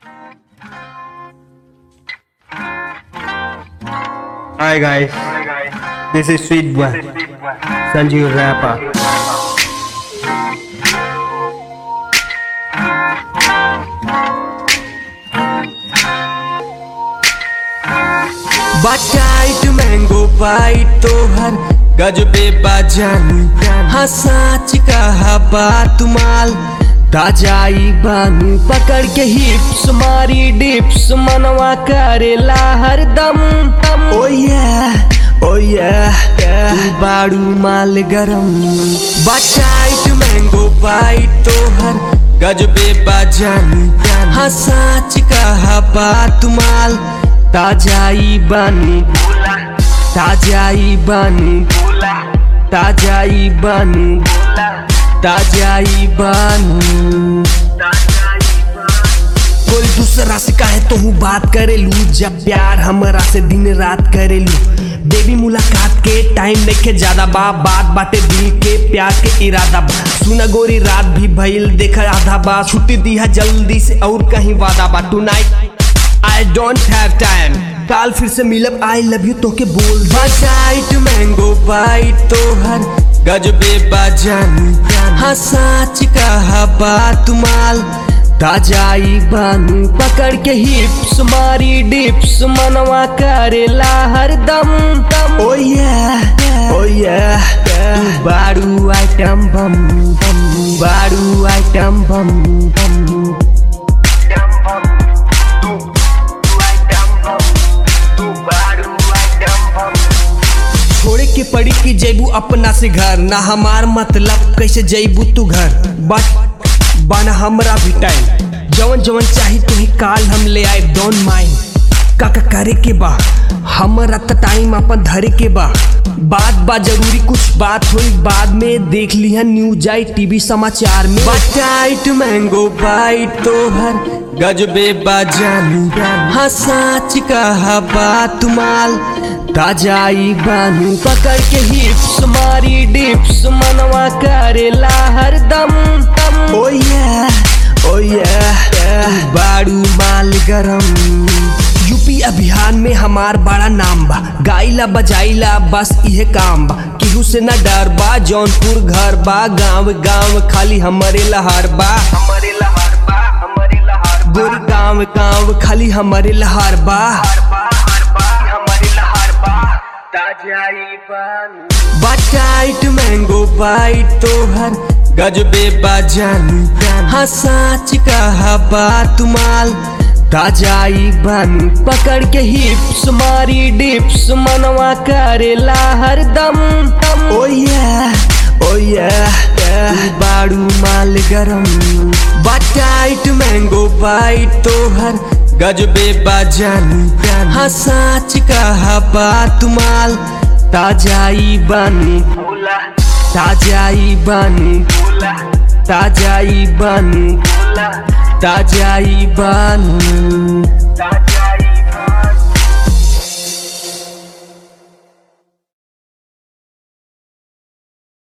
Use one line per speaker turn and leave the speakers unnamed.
Hi guys, this is Sweet Boy, Sanjeev Rapper.
बटाइट mango पाइट तोहर गजबे बाजानी हाँ साच कहा बात माल ताजाई बानी पकड़ के हिप्स मारी डिप्स मनवा करेला हरदम ओ yeah, ओ yeah, तू बाड़ू माल गरम बटाइट मैंगो पाइट तोहर गजबे बाजानी हाँ साच कहा बात माल ताजाई बानी ताजाई बानी ताजाई बानी ताजाई बानी कोई दूसरा से काहे तो हूँ बात करेलू जब प्यार हमरा से दिन रात करेलू बेबी मुलाकात के टाइम देखे ज्यादा बा बात बाटे दिल के प्यार के इरादा बा सुना गोरी रात भी भइल देख आधा बा छुट्टी दिया जल्दी से और कहीं वादा बा tonight I don't have time काल फिर से मिलब आई लव यू तो के बोल बजाइट मैंगो बाइट तोहर गजबे बाजानी हाँ साच कहा बात माल ताजाई बानी पकड़ के हिप्स मारी डिप्स मनवा करेला हरदम ओ yeah, ओ yeah, तू बारू आइटम बम बम बारू आइटम बम बम छोड़े के पड़ी कि जैबू अपना से घर ना हमार मतलब कैसे जैबू तू घर बट बन हमरा भी टाइम जवन जवन चाही तुम्हें काल हम ले आए डोंट माइंड काका करे के बा हमरा त टाइम अपन धरे के बा बात बा जरूरी कुछ बात हुई बाद में देख लिया न्यूज आई टीवी समाचार में बटाइट मैंगो बाइट तोहर गजबे बाजानी हाँ साच कहा बात माल ताजाई बानी पकड़ के हिप्स मारी डिप्स मनवा करेला हरदम ओ yeah, ओ yeah, तू बाड़ू माल गरम यूपी अभियान में हमार बड़ा नाम बा गाइला बजाइला बस इहे काम बा केहू से न डर बा जौनपुर घर बा गांव गांव खाली हमरे लहार बा हमरे लहार बा हमरे लहार गोरी गांव गांव खाली हमरे लहार बा बटाइट मैंगो बाइट तोहर गजबे बाजानी हाँ साच कहा बात माल ताजाई बानी पकड़ के हिप्स मारी डिप्स मनवा करेला हरदम ओ yeah, ओ yeah, तू बाड़ू माल गरम बटाइट मैंगो बाइट तोहर गजबे बाजानी हाँ साच कहा बात माल ताजाई बानी ताजाई बानी ताजाई बानी ताजाई बानी